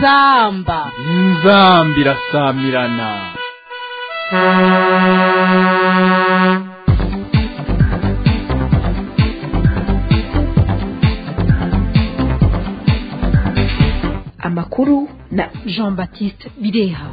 inzamba inzamba irasamirana amakuru na jean baptiste bireha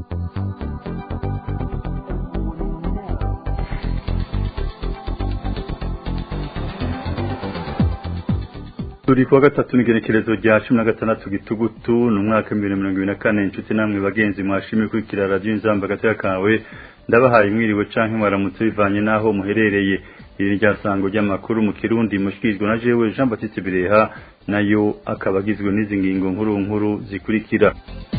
turi kuwa gatatu n'igenekerezo rya cumi na gatandatu gitugutu ni umwaka w'ibihumbi bibiri na mirongo ibiri na kane inshuti namwe bagenzi mwashimye kurikira radiyo inzamba agateka kawe ndabahaye mwiriwe canke mwaramutse bivanye n'aho muherereye iri ni ryasango ry'amakuru mu kirundi mushikirizwa na jewe jean batiste bireha nayo akaba agizwe n'izi ngingo nkuru nkuru zikurikira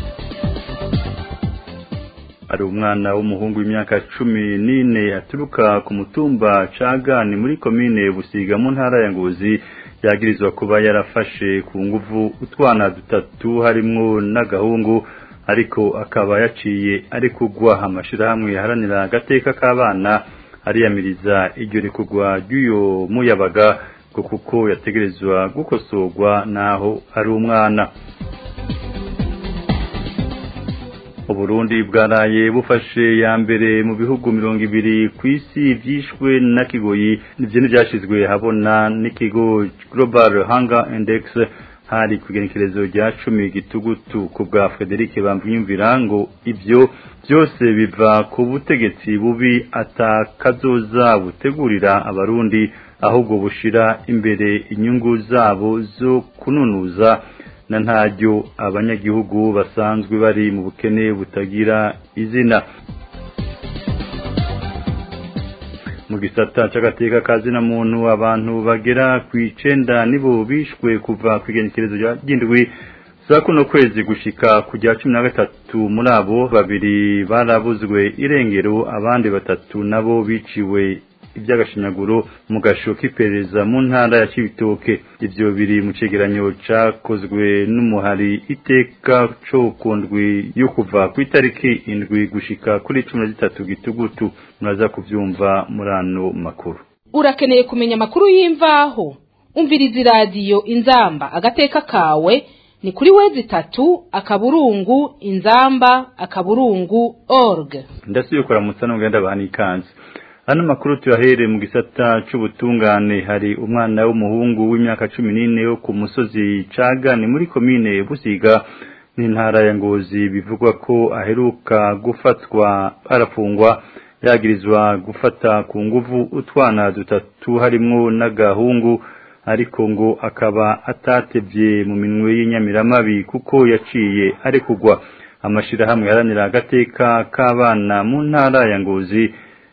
hari umwana w'umuhungu w'imyaka cumi n'ine aturuka ku mutumba cagani muri komine busiga mu ntara ya ngozi yagirizwa kuba yarafashe ku nguvu utwana dutatu harimwo n'agahungu ariko akaba yaciye ari kugwa amashirahamwe yaharanira agateka k'abana ariyamiriza iryo rikugwa ry'uyo muyabaga ngo kuko yategerezwa gukosorwa naho ari umwana uburundi bwaraye bufashe ya mbere mu bihugu mirongo ibiri ku isi byishwe na kigoyi nivyo ntivyashizwe habona n'ikigo global hunger index hari ku igenekerezo rya cumi gitugutu ku bwa frederic bamwiyumvira ngo ivyo byose biva ku butegetsi bubi atakazoza butegurira abarundi ahubwo bushira imbere inyungu zabo zo kununuza na ntaryo abanyagihugu basanzwe bari mu bukene butagira izina mu gisata c'agateka kazina muntu abantu bagera ku icenda nibo bishwe kuva ku igenekerezo ry'indwi za kuno kwezi gushika ku rya cumi na gatatu muri abo babiri barabuzwe irengero abandi batatu nabo biciwe iby'agashinyaguro mu gasho k'iperereza mu ntara ya Cibitoke ivyo biri mu cegeranyo cakozwe n'umuhari iteka co ku ndwi yo kuva ku itariki indwi gushika kuri cumi na zitatu gitugutu muraza kuvyumva muri ano makuru urakeneye kumenya amakuru y'imvaho umviriza iradiyo inzamba agateka kawe ni kuri wezi itatu akaburungu inzamba akaburungu org ndasubiye kuramutsa n'ugenda bahana ikanzu Hano makuru tuyahere mu gisata c'ubutungane hari umwana w'umuhungu w'imyaka cumi n'ine wo ku musozi Cagani muri komine Busiga n'intara ya Ngozi bivugwa ko aheruka gufatwa arafungwa yagirizwa gufata ku nguvu utwana dutatu harimwo n'agahungu ariko ngo akaba atatevye mu minwe y'inyamiramabi kuko yaciye ari kugwa amashirahamwe yaranira agateka k'abana mu ntara ya Ngozi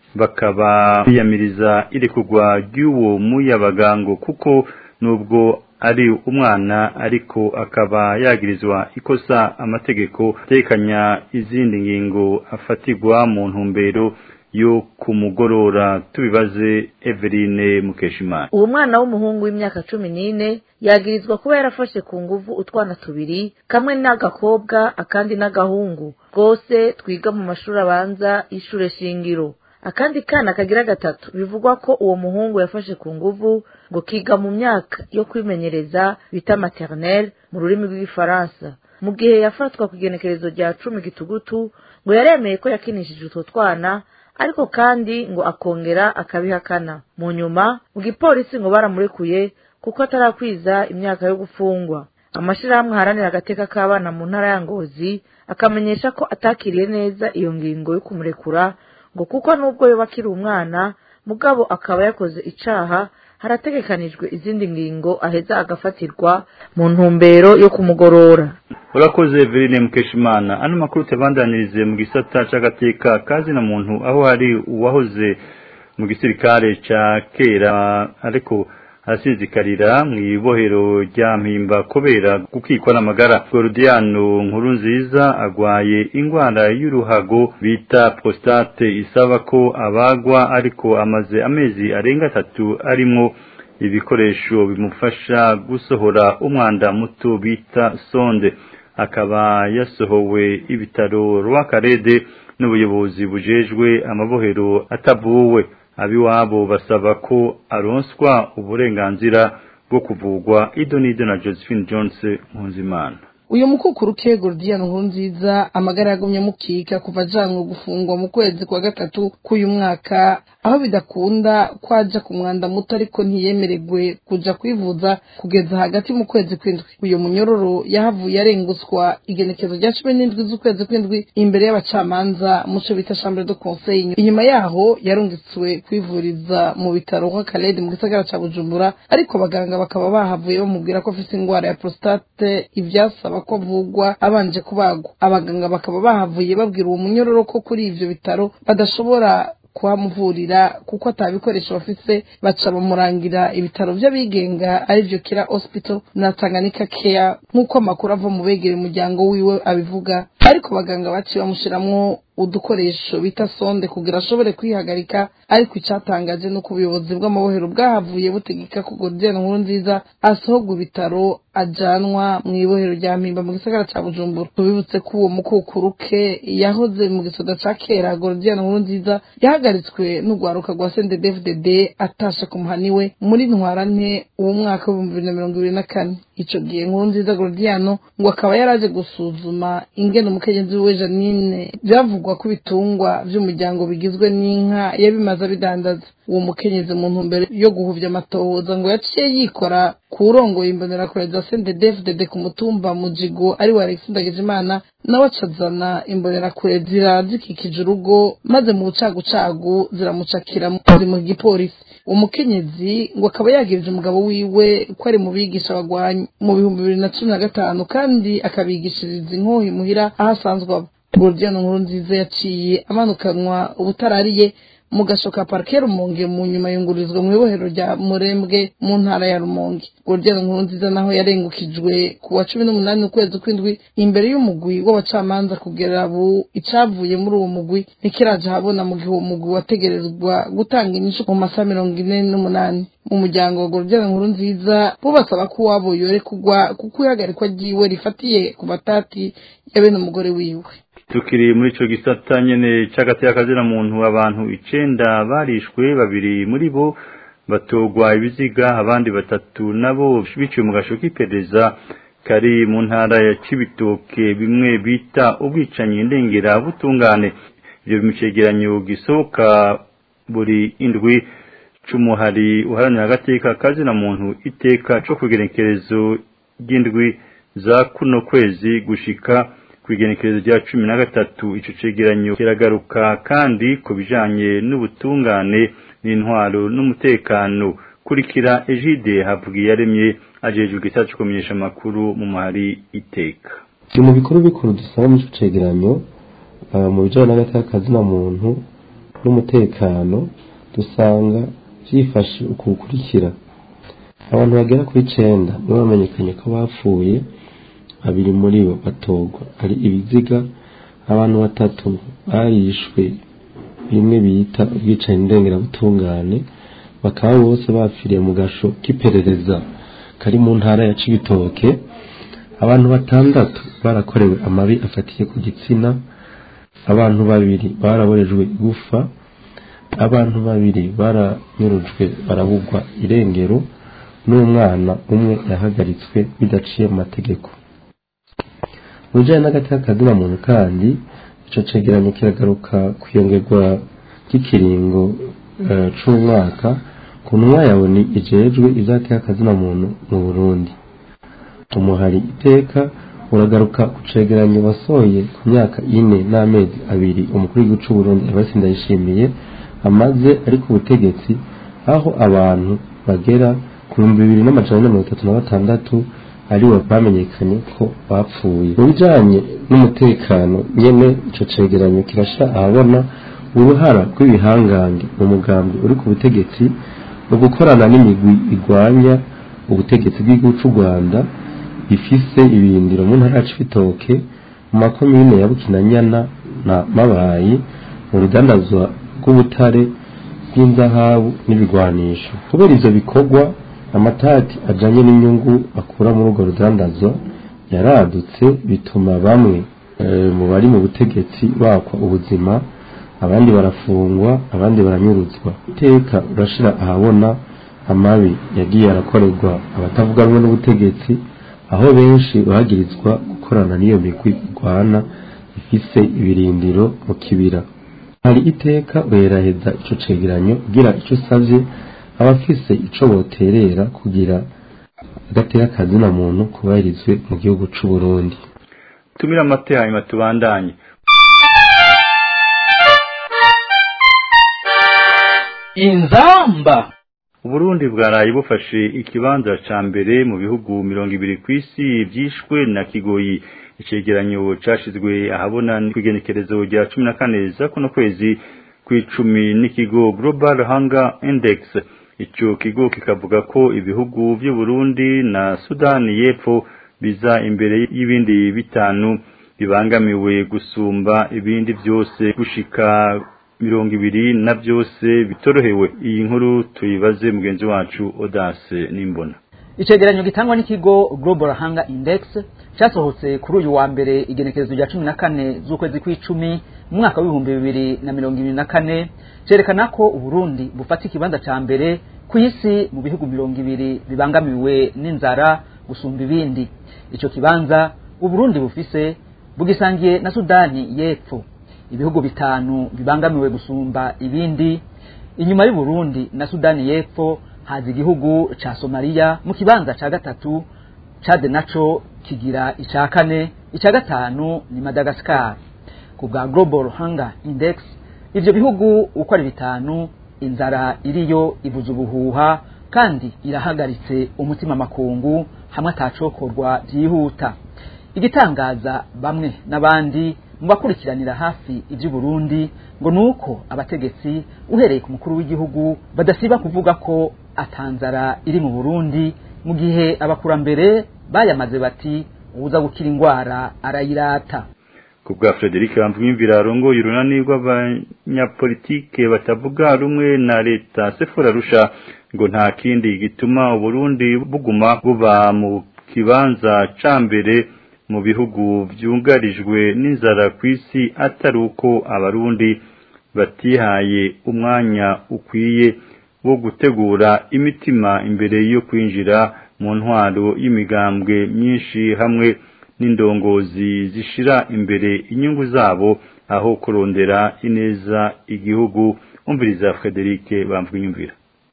bakaba biyamiriza iri kugwa ry'uwo muyabagango kuko nubwo ari umwana ariko akaba yagirizwa ikosa amategeko atekanya izindi ngingo afatirwa mu ntumbero yo kumugorora tubibaze Eveline Mukeshimana uwo mwana w'umuhungu w'imyaka cumi n'ine yagirizwa kuba yarafashe ku nguvu utwana tubiri kamwe n'agakobwa akandi n'agahungu rwose twiga mu mashuri abanza y'ishure shingiro akandi kana kagira gatatu bivugwa ko uwo muhungu yafashe ku nguvu ngo kiga mu myaka yo kwimenyereza bita maternelle mu rurimi rw'igifaransa mu gihe yafatwa ku igenekerezo rya cumi gitugutu ngo yaremeye ko yakinishije utwo twana ariko kandi ngo akongera akabihakana mu nyuma mu gipolisi ngo baramurekuye kuko atarakwiza imyaka yo gufungwa amashirahamwe aharanira agateka k'abana mu ntara ya ngozi akamenyesha ko atakiriye neza iyo ngingo yo kumurekura ngo kuko nubwo yoba akiri umwana mugabo akaba yakoze icaha harategekanijwe izindi ngingo aheza agafatirwa mu ntumbero yo kumugorora urakoze Eveline Mukeshimana ano makuru tebandanirize mu gisata c'agateka kazina muntu aho hari uwahoze mu gisirikare ca kera ariko arasizikarira mu ibohero rya mpimba kubera gukikwa n'amagara Gordiano nkuru nziza agwaye ingwara y'uruhago bita prostate isaba ko abagwa ariko amaze amezi arenga atatu arimwo ibikoresho bimufasha gusohora umwanda muto bita sonde akaba yasohowe ibitaro rw'akarede n'ubuyobozi bujejwe amabohero atavuwe abiwabo basaba ko aronswa uburenganzira bwo kuvugwa ido n'ido na Josephine Jones Mpunzimana uyu mukukuru ke Gordian Nkurunziza amagara yagumye mukika kuva ajanwe gufungwa mu kwezi kwa gatatu k'uyu mwaka aho bidakunda kwaja ku mwanda muto ariko ntiyemererwe kuja kwivuza kugeza hagati mu kwezi kw'indwi uyu munyororo yahavuye arenguswa igenekezo rya cumi n'indwi z'ukwezi kw'indwi imbere y'abacamanza muco bita chambre de conseil inyuma yaho yarungitswe kwivuriza mu bitaro kwa Kaledi mu gisagara ca Bujumbura ariko abaganga bakaba bahavuye bamubwira ko afite ingwara ya prostate ivyasaba ko avugwa abanje kubagwa abaganga bakaba bahavuye babwira uwo munyororo ko kuri ivyo bitaro badashobora kuhamuvurira kuko atabikoresho bafise baca bamurangira ibitaro vy'abigenga arivyo kira hospital na Tanganyika care nk'uko amakuru ava mu begera umuryango wiwe abivuga ariko abaganga baciye bamushiramwo udukoresho bita sonde kugira ashobore kwihagarika ariko icatangaje nuko ubuyobozi bw'amabohero bwahavuye butegeka ko Gordian Nkurunziza asohogwa ibitaro ajanwa mu ibohero rya Mpimba mu gisagara ca Bujumbura tubibutse ko uwo mukukuruke yahoze mu gisoda ca kera Gordian Nkurunziza yahagaritswe n'urwaruka rwa CNDD-FDD atasha ku muhani we muri ntwarante uwo mwaka w'ibihumbi bibiri na mirongo ibiri na kane ico gihe Nkurunziza Gordiano ngo akaba yaraje gusuzuma ingene umukenyezi wiwe Janine byavugwa ko ibitungwa vy'umuryango bigizwe n'inka yabimaze abidandaza uwo mukenyezi mu ntumbero yo guhuvya amatohoza ngo yaciye yikora ku urongoye imbonerakure za CNDD-FDD ku mutumba Mujigo ari wa Alexis Ndagijimana nawe acazana imbonerakure zira zikikije urugo maze mu bucagucagu ziramucakira mu gipolisi umukenyezi ngo akaba yagirije umugabo wiwe ko ari mu bigisha bagwanye mu bihumbi bibiri na cumi na gatanu kandi akabigishiriza inkohi muhira aho asanzwe aba Gordiano Nkurunziza yaciye amanukanwa ubutarariye mu gasho ka parike rumonge mu nyuma yungururizwa mu ibohero rya murembwe mu ntara ya rumonge Gordiano Nkurunziza naho yarengukijwe ku wa cumi n'umunani ukwezi kw'indwi imbere y'umugwi w'abacamanza kugera ubu icavuye muri uwo mugwi ntikiraje habona mu gihe uwo mugwi wategerezwa gutanga inyishu mu masaha mirongo ine n'umunani mu muryango wa Gordiano Nkurunziza bo basaba ko uwabo yore kugwa kuko ihagarikwa ryiwe rifatiye ku matati ya bene umugore wiwe tukiri muri ico gisata nyene c'agati y'akazina muntu abantu icenda barishwe babiri muri bo batogwa ibiziga abandi batatu nabo biciwe mu gasho k'iperereza kari mu ntara ya Cibitoke bimwe bita ubwicanyi ndengera butungane ivyo bimucegeranyo gisohoka buri indwi c'umuhari uharanira agateka kazina muntu iteka co kugenekerezo ry'indwi za kuno kwezi gushika kwigenekerezo rya cumi na gatatu ico cegeranyo kiragaruka kandi ku bijanye n'ubutungane n'intwaro n'umutekano kurikira Egide havugiye yaremye ajejwe igisata co kumenyesha amakuru mu mahari iteka mu bikuru bikuru dusanga mu cegeranyo mu bijanye n'agateka kazina muntu n'umutekano dusanga vyifashe uku gukurikira abantu bagera kuri icenda nibo bamenyekanye ko bapfuye babiri muri bo batogwa ari ibiziga abantu batatu barishwe bimwe bita ubwicanyi ndengerabutungane bakaba bose bapfiriye mu gasho k'iperereza kari mu ntara ya Cibitoke abantu batandatu barakorewe amabi afatiye ku gitsina abantu babiri baraborejwe igufa abantu babiri baranyurujwe barabugwa irengero n'umwana umwe yahagaritswe bidaciye mu mategeko mu bijyanye n'agateka kazina muntu kandi icyo cegeranyo kiragaruka kuyongerwa ry'ikiringo c'umwaka ku ntumwa yawe ni ijejwe izateka kazina muntu mu burundi umuhari iteka uragaruka ku cegeranyo wasohoye ku myaka ine n'amezi abiri umukuru w'igihugu c'uburundi abasi ndayishimiye amaze ari ku butegetsi aho abantu bagera ku bihumbi bibiri n'amajana na mirongo itatu na batandatu aribo bamenyekanye ko bapfuye mu bijanye n'umutekano nyene ico cegeranyo kirasha ahabona uruhara rw'ibihangange mu mugambi uri ku butegetsi mu gukorana n'imigwi igwanya ubutegetsi bw'igihugu c'u rwanda bifise ibindiro mu ntara ya cibitoke mu makomine ya bukinanyana na mabayi mu rudandazwa rw'ubutare bw'inzahabu n'ibigwanisho kubera ivyo bikorwa amatati ajanye n'inyungu akura muri urwo rudandazwa yaradutse bituma bamwe mu bari mu butegetsi bakwa ubuzima abandi barafungwa abandi baranyuruzwa iteka urashira ahabona amabi yagiye arakorerwa abatavuga rumwe n'ubutegetsi aho benshi bagirizwa gukorana n'iyo migwi igwana ifise ibirindiro mu kibira hari iteka weraheza ico cegeranyo kugira ico usavye abafise ico boterera kugira agateka kazina muntu kubahirizwe mu gihugu c'u Burundi tumira amate hanyuma tubandanye inzamba Uburundi bwaraye bufashe ikibanza ca mbere mu bihugu mirongo ibiri kw'isi vyishwe na kigoyi icegeranyo cashizwe ahabona kw'igenekerezo rya cumi na kane za kuno kwezi kw'icumi n'ikigo Global Hunger Index ico kigo kikavuga ko ibihugu vy'u Burundi na Sudani y'Epfo biza imbere y'ibindi bitanu bibangamiwe gusumba ibindi vyose gushika mirongo ibiri na byose bitorohewe iyi nkuru tuyibaze mugenzi wacu Odase Nimbona icegeranyo gitangwa n'ikigo Global Hunger Index cyasohotse kuri uyu wa mbere igenekerezo rya cumi na kane z'ukwezi kw'icumi mu mwaka w'ibihumbi bibiri na mirongo ibiri na kane cerekana ko uburundi bufata ikibanza ca mbere ku isi mu bihugu mirongo ibiri bibangamiwe n'inzara gusumba ibindi ico kibanza uburundi bufise bugisangiye na sudani y'epfo ibihugu bitanu bibangamiwe gusumba ibindi inyuma y'uburundi na sudani y'epfo haza igihugu ca somaliya mu kibanza ca gatatu cade naco kigira ica kane ica gatanu ni madagascar ku bwa global hunger index ivyo bihugu uko ari bitanu inzara iriyo ibuza ubuhuha kandi irahagaritse umutima makungu hamwe atacokorwa vyihuta igitangaza bamwe n'abandi mu bakurikiranira hafi ivy'uburundi ngo nuko abategetsi uhereye ku mukuru w'igihugu badasiba kuvuga ko atanzara iri mu burundi mu gihe abakurambere bayamaze bati uwuza gukira ingwara arayirata ku bwa Frederic Bamvwimvira arongoye urunani rw'abanyapolitike batavuga rumwe na leta Sefora Rusha ngo nta kindi gituma Uburundi buguma buba mu kibanza ca mbere mu bihugu vyungarijwe n'inzara kw'isi atari uko abarundi batihaye umwanya ukwiye wo gutegura imitima imbere yo kwinjira mu ntwaro y'imigambwe myinshi hamwe n'indongozi zishira imbere inyungu zabo aho kurondera ineza igihugu umviriza Frederic bamvwiyumvira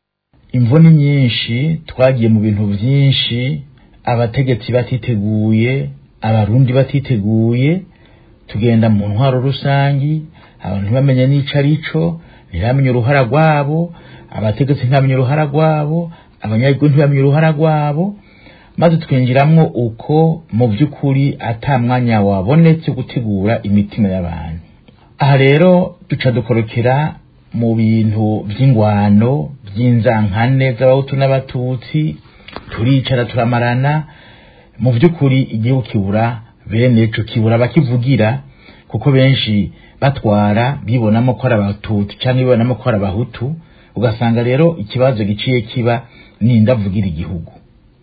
imvo ni nyinshi twagiye mu bintu byinshi abategetsi batiteguye abarundi batiteguye tugenda mu ntwaro rusangi abantu ntibamenye n'ico arico ntibamenye uruhara rwabo abategetsi ntibamenye uruhara rwabo abanyagihugu ntibamenye uruhara rwabo maze twinjiramwo uko mu by'ukuri ata mwanya wabonetse gutegura imitima y'abantu aha rero duca dukorokera mu bintu by'ingwano by'inzankane z'abahutu n'abatutsi turicara turamarana mu by'ukuri igihugu kibura bene ico kibura bakivugira kuko benshi batwara bibonamo ko ari abatutsi cyangwa bibonamo ko ari abahutu ugasanga rero ikibazo giciye kiba nindavugira igihugu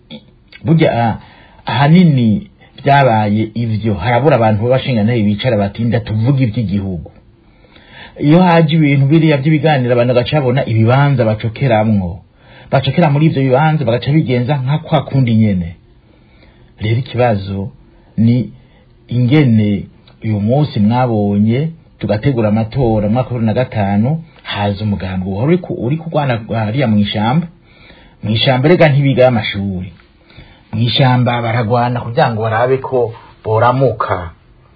burya ahanini byabaye ivyo harabura abantu b'abashingantahe bicara batinda tuvuga iby'igihugu iyo haje ibintu biriya by'ibiganiro abantu bagaca babona ibibanza bacokeramwo bacokera muri ivyo bibanza bagaca bigenza nka kwa kundi nyene rero ikibazo ni ingene uyu munsi mwabonye tugategura amatora mwaka bibiri na gatanu haza umugambi wari uri kurwana hariya mu ishamba mu ishamba rega ntibigayo amashuri mu ishamba baragwana kugira ngo barabe ko boramuka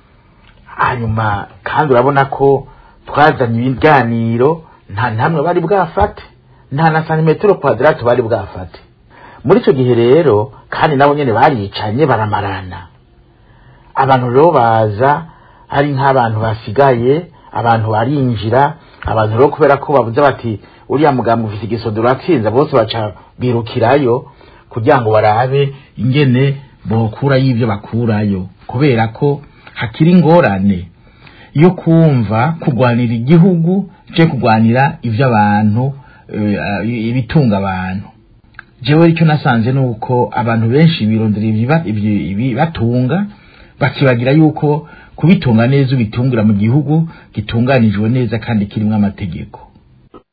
hanyuma kandi urabona ko twazanye ibiganiro nta ntamwe bari bwafate nta na santimetero kwadrato bari bwafate muri icyo gihe rero kandi nabo nyine baricanye baramarana abantu rero baza ari nk'abantu basigaye abantu barinjira abantu rero kubera ko bavuze bati uriya mugambi ufite igisodo uratsinze bose baca birukirayo kugira ngo barabe ingene bokurayo ibyo bakurayo kubera ko hakiri ingorane yo kumva kurwanira igihugu cyo kurwanira iby'abantu ibitunga abantu jewe icyo nasanze ni uko abantu benshi birondera ibibatunga bakibagira yuko kubitunga neza ubitungira mu gihugu gitunganijwe neza kandi kirimo amategeko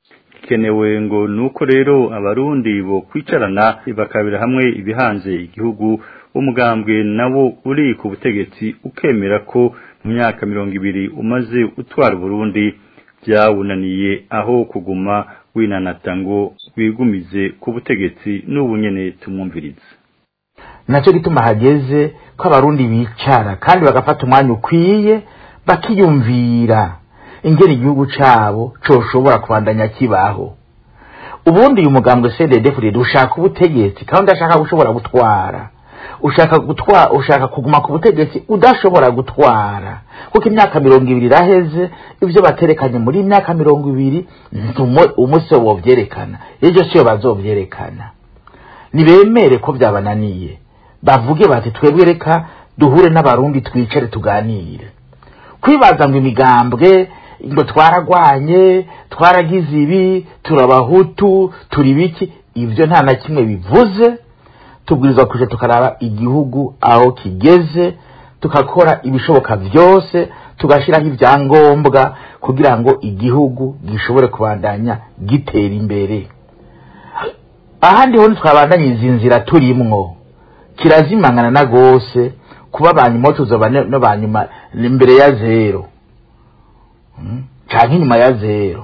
igikenewe ngo nuko rero abarundi bo kwicarana bakabira hamwe ibihanze igihugu umugambwe nawo uri ku butegetsi ukemera ko mu myaka mirongo ibiri umaze utwara Burundi byawunaniye aho kuguma winanata ngo wigumize ku butegetsi n'ubu nyene tumwumvirize nacyo gituma hageze ko abarundi bicara kandi bagafata umwanya ukwiye bakiyumvira ingene igihugu cabo coshobora kubandanya kibaho ubundi uyu mugambwe CNDD-FDD ushaka ubutegetsi kandi udashaka gushobora gutwara ushaka gutwara ushaka kuguma ku butegetsi udashobora gutwara kuko imyaka mirongo ibiri iraheze ibyo baterekanye muri imyaka mirongo ibiri umunsi wo bovyerekana ejo siyo bazovyerekana nibemere ko byabananiye bavuge bati twebwe reka duhure n'abarundi twicare tuganire kwibaza ngo imigambwe ngo twaragwanye twaragize ibi turabahutu turi biki ibyo nta na kimwe bivuze tubwirizwa kuja tukaraba igihugu aho kigeze tukakora ibishoboka byose tugashyiraho ibyangombwa kugira ngo igihugu gishobore kubandanya gitera imbere ahandi ho ntitwabandanya izi nzira turimwo kirazimangana na gose kuba banyuma tuzoba no banyuma imbere ya zero canke inyuma ya zero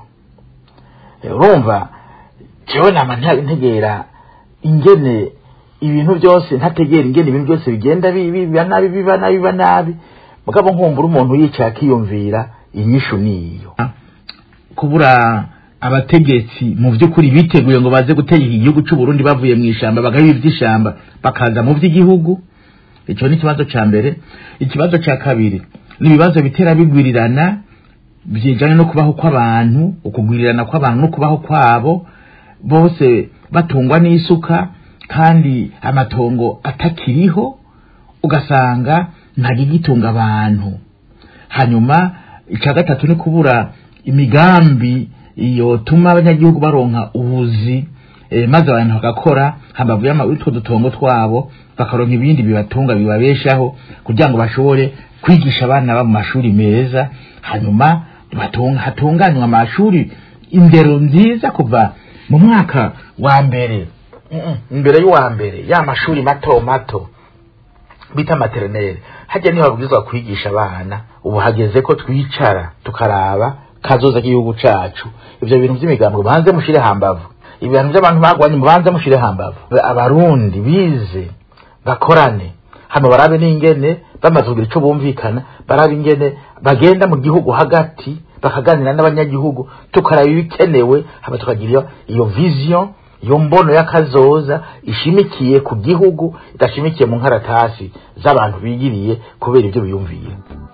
urumva jewe nama ntegera ingene ibintu byose ntategera ingene ibintu byose bigenda biba nabi biba nabi biba nabi mugabo nkumbura umuntu yicaye akiyumvira inyishu niyo kubura abategetsi mu by'ukuri biteguye ngo baze gutegeka igihugu cy'u Burundi bavuye mu ishamba bagahiba iby'ishamba bakaza mu by'igihugu icyo ni ikibazo cya mbere ikibazo cya kabiri ni ibibazo bitera bigwirirana byijyanye no kubaho kw'abantu ukugwirirana kw'abantu no kubaho kwabo bose batungwa n'isuka kandi amatongo atakiriho ugasanga ntagigitunga abantu hanyuma icya gatatu ni kubura imigambi yotuma abanyagihugu baronka ubuzi e, maze abantu bagakora hambavu y'utwo dutongo twabo bakaronka ibindi bibatunga bibabeshaho kugira ngo bashobore kwigisha abana ba mu mashuri meza hanyuma hatunganywa amashuri indero nziza kuva mu mwaka wa mbere imbere y'uwa mbere ya mashuri mato mato bita materineri hajya niho babwirizwa kwigisha abana ubu hageze ko twicara tukaraba kazoza k'igihugu cacu ivyo bintu vy'imigambo banze mushire hambavu ibintu by'abantu bagwanye mubanze mushire hambavu abarundi bize bakorane hano barabe n'ingene bamaze kugira ico bumvikana barabe ingene bagenda mu gihugu hagati bakaganira n'abanyagihugu tukaraba ibikenewe hama tukagira iyo vision iyo mbono y'akazoza ishimikiye ku gihugu idashimikiye mu nkaratasi z'abantu bigiriye kubera ibyo biyumviye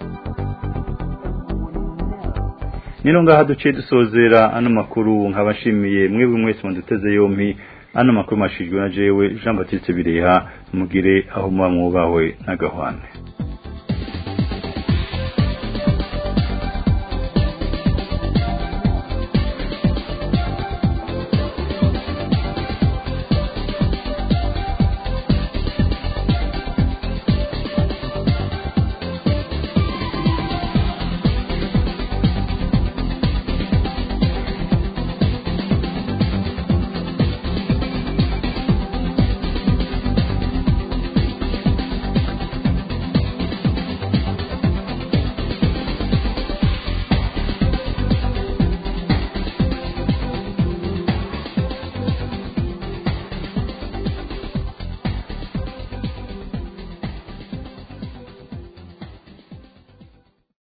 nino ngaha duciye dusozera ano makuru nkabashimiye mwebwe mwese muduteze yompi ano makuru mashijwe na jewe Jean Baptiste Bireha mugire aho muba mwubahwe n'agahwane